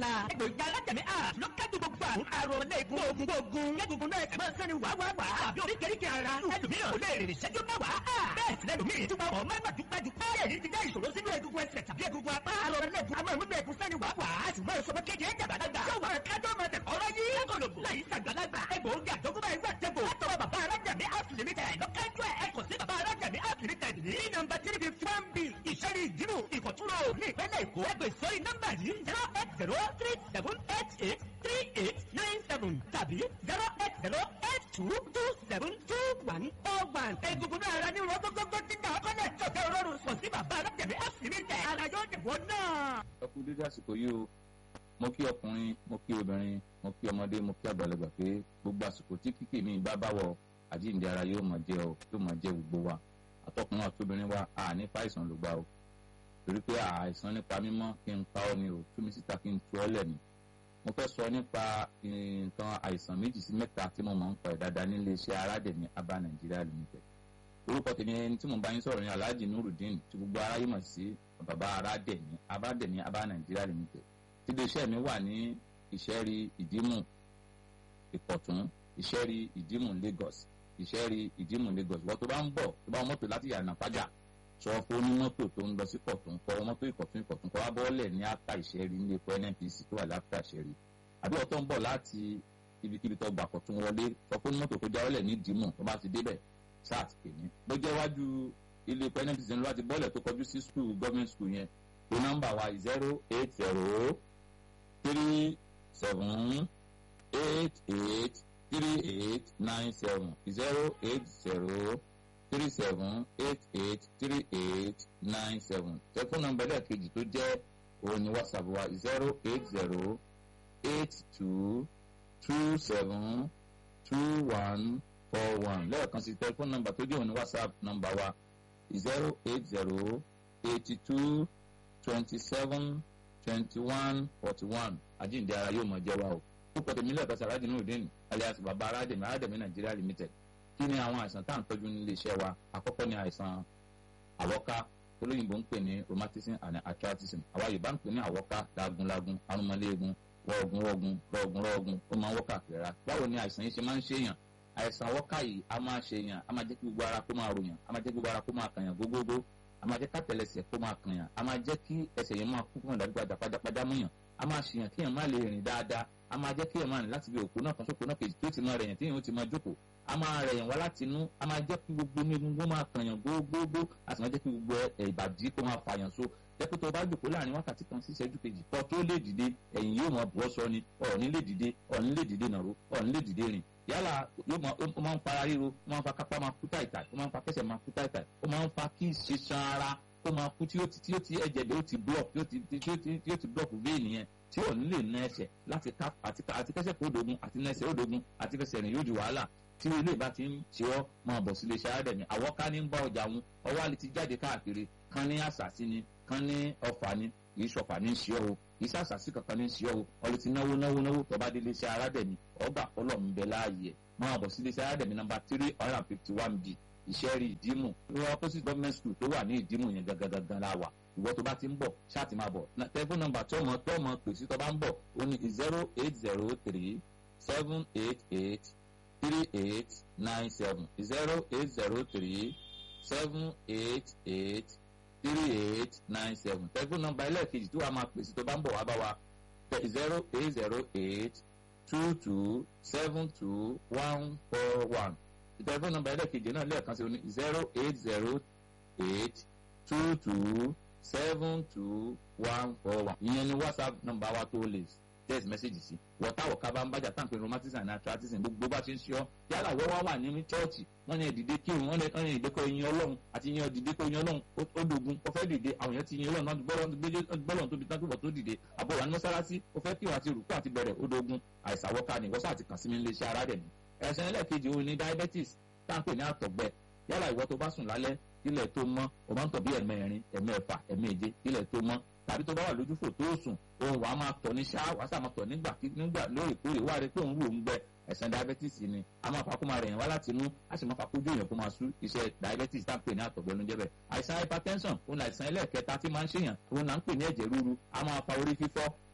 la. egbògi alájẹmí a ló kájú gbogbo àrùn arọmọlẹ́gun ogun ogun egungun náà kàmá sẹ́ni wà wà wà àbí oríkèéríkèé ara ẹlòmíràn kò lè rìn ìṣẹ́jú mẹ́wàá bẹ́ẹ̀ sì lẹ́lòmíràn tí wọ́n máa gbàdúgbàdú báyẹ̀ yìí ti dá ìṣòro sínú egungun ẹsẹ̀ tàbí egungun apá arọmọlẹ́gun a máa mú egun sẹ́ni wà wà á sì máa sọ pé kéde ẹ̀jẹ̀ bàdàgbà yóò máa kájọ́ máa tẹ̀ ọ̀rọ̀ yìí lágọ̀lọ̀gbò láyé sàgbàlagbà egbòogi àjọkúbá ẹgbẹ́ tẹ́gbò látọwọ́ bàbá alájàmí house limited lọ́kájú ẹ̀ ẹ kò sí bàbá alájàmí house limited ní nọ́mbà three fifty one b ìṣẹ́rí ìdírù ìkọ̀túnrò ní ìpínlẹ̀ èkó ẹgbẹ́ sórí nọ́mbà yìí zero eight zero three seven eight eight three eight nine seven tàbí zero eight zero eight two two seven two one four one egungun náà ara ní wọn gbogbogbò tí náà kọ́lẹ̀ tọ̀tẹ̀ rọrùn sọ sí bàbá alájàmí house limited ara yóò dìbò náà. ẹ kú dédé àsìkò yìí o mo kí ọkùnrin mo kí obìnrin mo kí ọmọdé mo kí àgbàlagbà pé gbogbo àsìkò tí kíkì mi bá báwọ àjíǹde ara yóò máa jẹ ọ yóò máa jẹ gbogbo wa àtọkùnrin àtobìnrin wa a ní fàìsàn ló gbà o torí pé àìsàn nípa mímọ́ kí n pa ọ́ ni o tú mi síta kí n tu ọ́ lẹ̀ ni mo fẹ́ sọ nípa nǹkan àìsàn méjì sí mẹ́ta tí mo máa ń pa ẹ̀ dáadáa nílé iṣẹ́ aládẹ̀mí abá nàìjíríà limited orúkọ tèmi ẹni tí mo bá yín sọ̀rọ̀ ní alhaji nurudeen tí gbogbo aráyé mọ̀ sí bàbá aládẹ̀mí abádẹ̀mí abá nàìjíríà limited tí iléeṣẹ́ mi wà ní ìṣẹ́rí ìdímù ìkọ̀tún ìṣẹ́rí ìdímù lagos ìṣẹ́rí ìdímù lagos wọ́n tó bá ń bọ̀ tó bá wọ́n mọ́tò láti yànnà fájà sọ fún onímọ́tò tó ń lọ sí kọ̀tún kọ́ mọ́tò ìkọ̀tún ìkọ̀tún kọ́ wábọ́ọ̀lẹ̀ ní àtà ìṣẹ́rí ní epo nnpc tó wà láfíà ìṣẹ́rí àbí ọ̀tọ̀ ń bọ̀ láti ibikíbi tó gbà kọ̀tún wọlé sọ fún onímọ́tò tó jáwọ́lẹ̀ ní ìdímù tó bá ti débẹ̀ sat pè ní bó jẹ́ wájú ilé epo nnpc ní láti bọ́ọ̀lẹ̀ tó kọjú sí school government school yẹn tó nọ́mbà wa zero eight zero three seven eight eight three eight nine seven zero eight zero three seven eight eight three eight nine seven tẹfún nọ́mbà ẹlẹ́ẹ̀kejì tó jẹ́ òun ni whatsapp wa zero eight zero eight two two seven two one four one lẹ́ẹ̀kan sí tẹfún nọ́mbà tó jẹ́ òun ni whatsapp nọ́mbà wa zero eight zero eighty two twenty seven twenty one forty one àjíǹde ara yóò mọ jẹ wa o púpọ̀ tèmi lẹ́ẹ̀kan sí aládìní òdìní alias baba aládìní aládìní nàìjíríà limited kí ni àwọn àìsàn tá à ń tọ́jú nílé iṣẹ́ wa àkọ́kọ́ ni àìsàn àwọ́ká olóyìnbó ń pè ní rheumatism and arthritism àwa yorùbá ń pè ní àwọ́ká lagunlagun arúmọléegun rọ̀ọ̀gùn rọ̀ọ̀gùn rọ̀ọ̀gùn rọ̀ọ̀gùn ó máa ń wọ́kà kìrà báwo ni àìsàn yìí ṣe máa ń ṣèyàn àìsàn àwọ́ká yìí a máa ṣèyàn a máa jẹ́ kí gbogbo ara kó máa ròyàn a máa jẹ́ kí gbogbo ara kó máa kàyàn gógógó a máa jẹ́ kátẹ̀lẹsẹ̀ kó máa kànyàn a máa jẹ́ kí ẹsẹ̀ yẹn máa kú fún ìdádúgbàdà pajápajá múyàn a máa ṣèyàn kí èèyàn má lè rìn dáadáa a máa jẹ́ kí èèyàn máa rìn láti bí òkú náà kan sóko náà kejì tó ti máa rẹ̀yàn tí èèyàn ó ti máa jókòó a máa rẹ̀yàn wá láti inú a máa jẹ́ kí gbogbo inú egungun máa kànyàn gbogbogbò a sì máa jẹ́ kí gbogbo ìbàdí kó máa fàyàn so jẹ́ pé tó o bá jókòó láàrin wákàtí kan sí ìṣẹ́jú kejì kọ́ tó lè dìde ẹ̀yìn yóò máa bọ́ sọ ni ọ̀ọ́ni lè dìde ọ̀ọ́ni lè dìde nàró ọ̀ọ́ni lè dìde rìn yálà ó máa ń fara ríro ó máa ń fa kápá máa kú táìtáì ó máa ń fa kẹsẹ̀ máa kú táìtáì ó máa ń fa kí ìṣeṣan ara ó máa kú tí ó ti tí ó ti ẹ̀jẹ̀ bẹ́ẹ̀ ó ti block tí ó ti tí ó ti tí ó ti block vein yẹn tí ò ní lè ná ẹsẹ̀ láti ká àti àti kẹsẹ̀ kó dogun àti ná ẹsẹ̀ ó dogun àti kẹsẹ̀ rìn yóò di wàhálà tí ilé ìbá ti ń ṣe ọ́ máa bọ̀ sílé iṣẹ́ àádẹ́mi àwọ̀ ká ní ń bá ọjà wọn ọwọ́ àlè ti jáde káàkiri kan ní àṣàsí ni kan ní ọ̀fà ni kì í ṣọ̀fà ní ṣe ọ́ o kì í ṣàṣàsí kankan ní ṣe ọ́ o ọlẹ́ ti náwó náwó náwó tọ́ba délé iṣẹ́ àádẹ́mi ọgbà ọlọ́run bẹ láàyè máa bọ̀ sílé iṣẹ́ àádẹ́mi nọ́mbà three hundred and fifty one b ìṣẹ́rí ìdímù ní opposite government school tó wà ní ìdímù yẹn gangan la wà ìwọ tó bá ti ń bọ̀ ṣáàtì máa bọ̀ tẹlifóònù nọ́mbà tó mọ tó mọ pèsè tó bá ń bọ̀ ó ní zero eight zero three seven eight eight three eight nine seven zero eight zero three seven eight eight three eight nine seven tẹlifóònù nọ́mbà ẹlẹ́ẹ̀kejì tó wà máa pèsè tó bá ń bọ̀ wá bá wa zero eight zero eight two two seven two one four one tẹlifóònù nọ́mbà ẹlẹ́ẹ̀kejì náà lẹ́ẹ̀kan sí ní zero eight zero eight two two seven two one four one ìyẹn ni whatsapp nọ́mbà wa tó lè text message sí wọ́táwọ̀ ká bá ń bájà táǹpẹ̀ rheumatism and arthritis gbogbo bá ṣe ń ṣe ọ́ yálà wọ́n wá wà nínú chọ́ọ̀chì wọ́n ní ẹ̀dìdé kírun wọ́n ní ẹ̀dìdé kọ́ ẹyin ọlọ́run àti ẹyin ọ̀dìdé kọ́ ẹyin ọlọ́run ó dogun ó fẹ́ dìde àwọn èèyàn ti yin ọlọ́run náà gbọ́lọ́run tóbi tán túbọ̀ tó dìde àbọ̀ wà ní mọ́sálásí ó fẹ́ kírun àti rùkú àti bẹ̀rẹ̀ ó dogun àìsàwọ́ká ni wọ́sà àti kàn sí mi ilé iṣẹ́ ara dẹ̀ ni ẹ̀sìn ẹlẹ́ẹ̀kejì òun ni diabetes táǹpẹ̀ ní àtọ̀gbẹ yálà ìwọ tó bá sùn lálẹ́ ilẹ̀ tó mọ́ o máa ń tọ̀ bí ẹ̀mẹrin ẹ̀mẹfà ẹ̀mẹje ilẹ̀ tó mọ́ tàbí tó bá wà lójúfò tó sùn òun wàá máa tọ̀ ní ṣáá wàá sàmà tọ̀ nígbà nígbà lóòrèkóòrè wà rẹ pé òun rò ń gbẹ ẹ̀sán diabetes ni a máa fa kó máa rẹ̀yìn wá láti inú a sì máa fa kójú èèyàn kó máa sú iṣẹ́ diabetes tá à ń pè ní àtọ̀gbẹ́ ló ń jẹ́ bẹ́ẹ̀ àìsàn hypertension òun àìsàn ẹlẹ́ẹ̀kẹta tí máa ń ṣèyàn òun là ń pè ní ẹ̀jẹ̀ ríru a máa fa orí fífọ́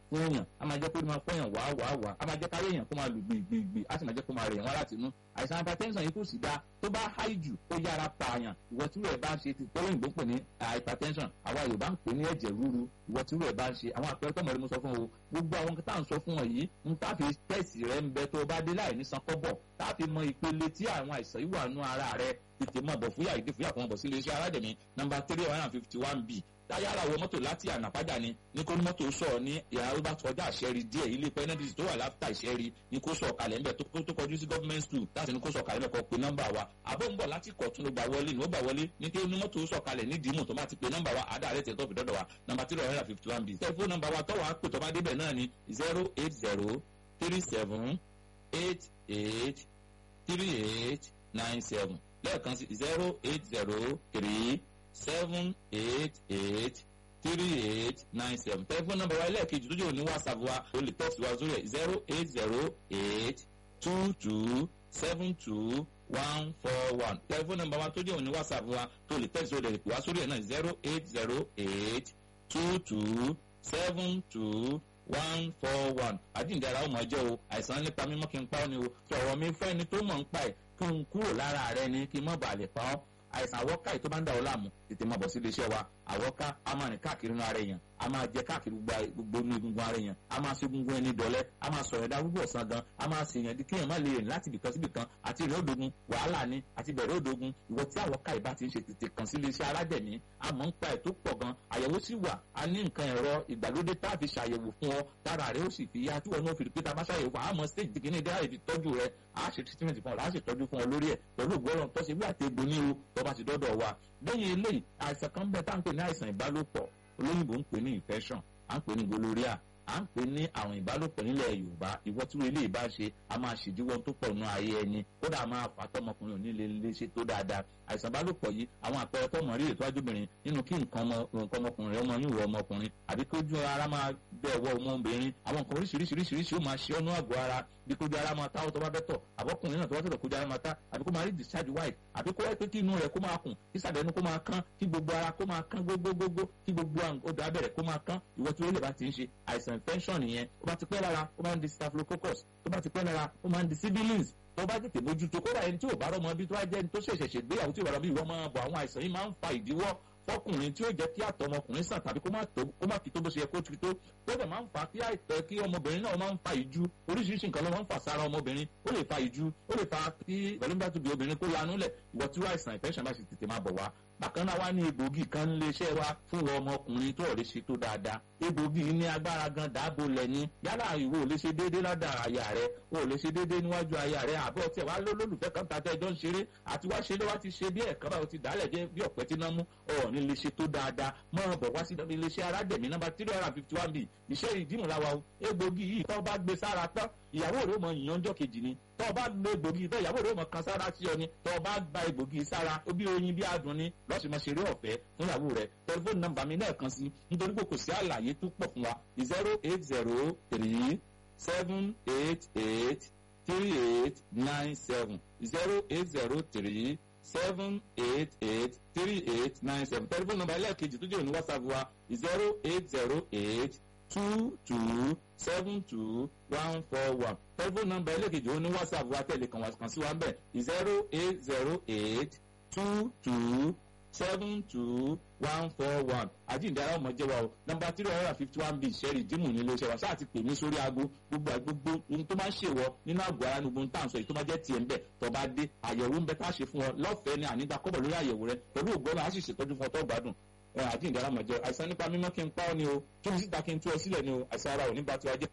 fún èèyàn a máa jẹ́ kó máa pọ́yàn wá wá wá a máa jẹ́ kárí èèyàn kó máa lù gbìngbìngbì a sì máa jẹ́ kó máa rẹ̀ wọ́n láti inú àìsàn hypertension yìí kò sì dáa tó bá háì jù ó yára pààyàn ìwọ tí rẹ̀ bá ń ṣe ti tọ́lọ́ ìgbó pè ní hypertension àwa Yorùbá ń pè ní ẹ̀jẹ̀ ríru ìwọ tí rẹ̀ bá ń ṣe àwọn àpẹẹrẹ tọ́mọ̀ rẹ mo sọ fún o gbogbo àwọn tá à ń sọ fún ọ yìí ń tá fi tẹ̀sì rẹ ń bẹ tó o bá dé láì ní san kọ́bọ̀ tá a fi mọ ìpele tí àwọn àìsàn yìí wà nú ara rẹ tètè mọ̀ bọ̀ fúyà ìdí fúyà kan bọ̀ sí iléeṣẹ́ aládẹ̀mí nọ́mbà three hundred and fifty one b táyára wọ mọ́tò láti ànàpájà ni ní kó mọ́tò sọ̀ ní ìhà ló bá kọjá àṣẹrí díẹ̀ ilé pẹ́nẹ́dìsì tó wà láfíà ìṣẹ́rí ní kó sọ̀ kalẹ̀ ńbẹ̀ tó kọjú sí government school láti ní kó sọ̀ kalẹ̀ mẹ́kọ̀ọ́ pé nọ́mbà wa àbọ̀ ń bọ̀ láti kọ̀tún ló gbà wọlé ní ó gbà wọlé ní kí mọ́tò sọ̀ kalẹ̀ ní dìímù tó bá ti pé nọ́mbà wa àdá rẹ̀ tẹ̀ tó fi dọ́dọ̀ wa nọ́mbà three hundred and fifty one b tẹlifóònù nọ́mbà wa tọ́wọ́ àpè tó bá débẹ̀ náà ni zero eight zero three seven eight eight three eight nine seven lẹ́ẹ̀kan sí zero eight zero three seven eight eight three eight nine seven tẹlifóònù nọ́mbà wa ẹlẹ́ẹ̀kejì tó jẹ́ òní whatsapp wa o lè tẹ̀sí wa sórí ẹ̀ zero eight zero eight two two seven two one four one tẹlifóònù nọ́mbà wa tó jẹ́ òní whatsapp wa tó lè tẹ̀sí wa lè pè wá sórí ẹ̀ náà zero eight zero eight two two seven two one four one àjíǹdára ó mọ̀ jẹ́ o àìsàn nípa mímọ́ kí n pa ọ́ ni o sọ̀rọ̀ mi fẹ́ ni tó mọ̀ ń pa ẹ̀ kí n kúrò lára rẹ ni kí n mọ̀ bà lè pa ọ́ àìsàn àwọ́ká yìí tó bá ń dà ọ́ láàmú tètè máa bọ̀ sí iléeṣẹ́ wa àwọ́ká a máa rìn káàkiri inú ara èèyàn a máa jẹ káàkiri gbogbo inú egungun ara èèyàn a máa ṣe egungun ẹni dọ̀lẹ́ a máa sọ̀rọ̀ ẹ̀dá gbogbo ọ̀sán gan a máa ṣèyàn di kéèyàn má lè rìn láti ibìkan sí ibìkan àti ìrìn òdogun wàhálà ni àti bẹ̀rẹ̀ òdogun ìwọ tí àwọ́ká yìí bá ti ń ṣe tètè kàn sí iléeṣẹ́ aládẹ̀mí a mọ̀ ń pa ẹ̀ tó pọ̀ gan àyẹ̀wò sì wà a ní nǹkan ẹ̀rọ ìgbàlódé tá a fi ṣàyẹ̀wò fún ọ tára rẹ ó sì fi yá tí wọn náà fi rí pé tá a bá ṣàyẹ̀wò fún àmọ́ stage tí kìíní dáhà ìfi tọ́jú rẹ a ṣe treatment fún ọ láti tọ́jú fún ọ lórí ẹ̀ pẹ̀lú ògbọ́rọ̀ tó ṣe bí àtẹ̀gbò ní o tó bá ti dọ́dọ̀ wa lẹ́yìn eléyìí àìsàn kan bẹ́ẹ̀ tá à ń pè ní àìsàn ìbálòpọ̀ olóyìnbó ń pè ní infection à ń pè ní gonorrhea à ń pè ní àrùn ìbálòpọ̀ nílẹ̀ yorùbá ìwọ tí ilé ìbá ṣe a máa ṣèdíwọ́ tó pọ̀ nù ayé ẹni kódà máa fà tọmọkùnrin ò ní lè lè ṣe tó dáadáa àìsàn ìbálòpọ̀ yìí àwọn àpẹẹrẹ tọmọ rí ètò ajúbìnrin nínú kí nǹkan ọmọkùnrin rẹ ọmọ yín wọ ọmọkùnrin àbí kójú ara máa bẹ̀ wọ ọmọbìnrin àwọn nǹkan oríṣiríṣiríṣiríṣi ó máa ṣe ọ́nú àgọ́ ara bí kójú ara máa tá ó tó bá bẹ́ tọ̀ àbọ̀kùnrin náà tó bá tẹ̀lọ̀ kójú ara máa tá àbí kó máa rí discharge white àbí kó wáyé pé kí inú rẹ̀ kó máa kùn kí sàdẹ̀nu kó máa kán kí gbogbo ara kó máa kán gbogbogbò kí gbogbo odò abẹ́rẹ́ kó máa kán ìwọ tí ó lè bá ti ń ṣe àìsàn infection nìyẹn ó bá ti pẹ́ lára ó máa ń di staphylococcus tó bá ti pẹ́ lára ó máa ń di sibilins tó bá tètè mójútó kódà ẹni tí ò bá rọmọ bí tó bá jẹ́ ẹni tó ṣẹ̀ṣẹ̀ ṣègbéyàwó tí ò bá rọmọ bí ìwọ máa bọ̀ àwọn àìsàn yìí máa ń fa ìdíwọ́ fọkùnrin tí ó jẹ́ kí àtọ̀ ọmọkùnrin sàn tàbí kó má tó kó má kí tó bó ṣe yẹ kó ti tó tó dẹ̀ máa ń fa kí àìtọ́ kí ọmọbìnrin náà máa ń fa ìju oríṣiríṣi nǹkan ló máa ń fà sára ọmọbìnrin ó lè fa ìju ó lè fa kí pẹ̀lú nígbà tó bí obìnrin kó lanú lẹ̀ ìwọ tí wọ́n àìsàn ìfẹ́sàn bá ṣe tètè máa bọ̀ wá bákan náà wá ní egbògi kan ń lé iṣẹ́ wa fún ọmọkùnrin tó ọ̀rẹ́ ṣe tó dáadáa egbògi ní agbára gan dáàbò lẹ́ni yálà ìwọ ò lè ṣe déédéé ládàá aya rẹ o ò lè ṣe déédéé níwájú aya rẹ àbọ̀ tí ẹ̀ wá lólùfẹ́ kan tàtẹ́ ẹjọ́ ń ṣeré àti wá ṣe lé wá ti ṣe bí ẹ̀kan báyìí ó ti dálẹ̀ jẹ́ bí ọ̀pẹ tí náà mú ọ̀ ní lè ṣe tó dáadáa mọ́ bọ̀ wá sí iléeṣẹ́ aládẹ̀mí nọ́mbà three hundred and fifty one b iṣẹ́ ìdímọ̀láwa o egbògi yìí tó bá gbé sára tán ìyàwó rẹ̀ ó mọ ìyànjọ́ kejì ni tó o bá lo egbògi tó ìyàwó rẹ̀ ó mọ kan sára sí ọ ni tó o bá gba egbògi sára ó bí oyin bí adùn ni lọ́sùn mọ́ ṣeré ọ̀fẹ́ fún ìyàwó rẹ̀ tẹlifóònù nọ́mbà mi náà kan sí nítorí pé kò sí àlàyé tó pọ̀ fún wa zero eight zero three seven eight eight three eight nine seven zero eight zero three seven eight eight three eight nine seven tẹlifóònù nọ́mbà ẹlẹ́ẹ̀kejì tó jẹ́ òní whatsapp wa zero eight zero eight two two seven two one four one tẹlifóònù nọ́mbà ẹlẹ́ẹ̀kejì òní whatsapp wa tẹ̀lé kan wá kan sí wa bẹ́ẹ̀ zero eight zero eight two two seven two one four one àjíǹde ara ọmọ jẹwa o nọ́mbà three hundred and fifty one b sẹ́rì dímù nílé iṣẹ́ wa ṣáà ti pè mí sórí aago gbogbo gbogbo ohun tó máa ń ṣèwọ nínú àgọ́ ara ní gbogbo tá à ń sọ yìí tó máa jẹ́ tiẹ̀ ń bẹ̀ tó bá dé àyẹ̀wò ń bẹ tá a ṣe fún ọ lọ́fẹ̀ẹ́ ni ànígbà kọ́bọ̀ lórí àyẹ̀wò rẹ pẹ̀lú ògbọ́n á sì ṣètọ́jú fún ọ tó gbádùn àjíǹde ara ọmọ jẹ àìsàn nípa mímọ́ kí n pa ọ́ ni o kí n síta kí n tú ọ sílẹ̀ ni o àìsàn ara ò ní bá tiwa jẹ́.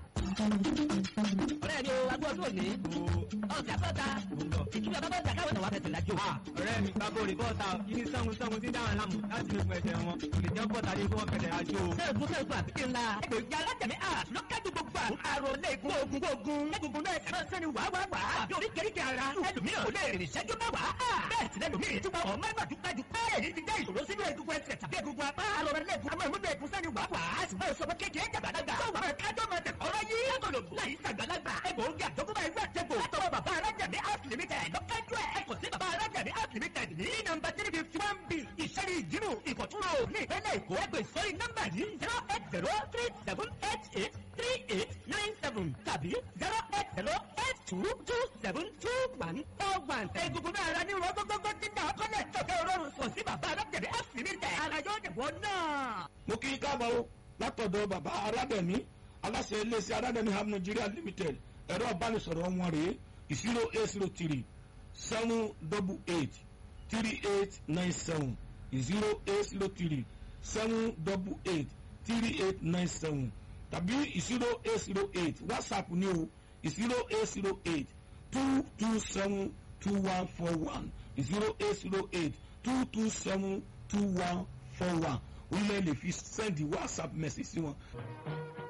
ọ̀rẹ́ mi o agbó ọdún òní ọ̀sẹ̀ àbọ̀ta ìtura bàbá ọ̀sẹ̀ káwọn náà wà fẹsẹ̀ lájò. ọ̀rẹ́ mi bàbá òrì bọ́ọ̀ta yìí sọ́hun sọ́hun tí dáhùn lámù láti lè fún ẹsẹ̀ wọn kò lè jẹ́ bọ́ọ̀ta ní kí wọ́n fẹsẹ̀ àjò. sẹ́ẹ̀kú sẹ́ẹ̀kú àbíkí ńlá ẹgbẹ̀rún alátẹ̀mí à lọ́kájú gbogbo àrùn àrùn lẹ́ẹ̀kún ogun ogun lẹ́gungun náà ẹ̀ka sẹ́ni wàá wàá wàá àbí oríkèéríkèé ara ẹlòmíràn ò lè rìn ìṣẹ́jú mẹ́wàá bẹ́ẹ̀ sì lẹ́lòmíràn tí wọ́n ọmọ ẹgbàá dúpẹ́jù èyí ti jẹ́ ìṣòro sínú egungun ẹsẹ̀ tàbí egungun apá àrùn lẹ́ẹ̀kún àmọ́ ìmúdò ẹ̀kún sẹ́ni wàá wàá á sì máa sọmọ kékeré jàgbàlagbà tó wàá kájọ́ máa tẹ̀ ọ̀rọ̀ yìí látọ̀lọ̀bù láyé sàgbàlagbà egbòogi àjọkúbà ẹgbẹ́ àtẹ̀bò látọwọ́ bàbá arájàmí house limited lọ́kájú ẹ̀ ẹ̀kọ́ sí bàbá arájàmí house limited ní nọ́mbà three fifty one b ìṣẹ́ni ìdírù ìkọ̀túnrò ní ìpínlẹ̀ èkó ẹgbẹ́ sórí nọ́mbà yìí zero eight zero three seven eight eight tàbí zero eight zero eight two two seven two one four one. egungun náà ara ní ìwọ gbogbogbò ti dà ọkọ náà tọ̀kẹ́ òrórùn sọ sí bàbá alágbẹ̀dẹ àfìrí tẹ̀ ara yóò dìbò náà. mo kí i káàbọ̀ o látọ̀dọ̀ bàbá aládẹ̀mí aláṣẹ iléeṣẹ́ aládẹ̀mí ham nigeria limited ẹ̀rọ ìbánisọ̀rọ̀ wọn rèé zero eight zero three seven double eight three eight nine seven zero eight zero three seven double eight three eight nine seven tàbí zero eight zero eight whatsapp ní o zero eight zero eight two two seven two one four one zero eight zero eight two two seven two one four one orílẹ̀ èdè fi sẹ́ndì whatsapp message sí wọn.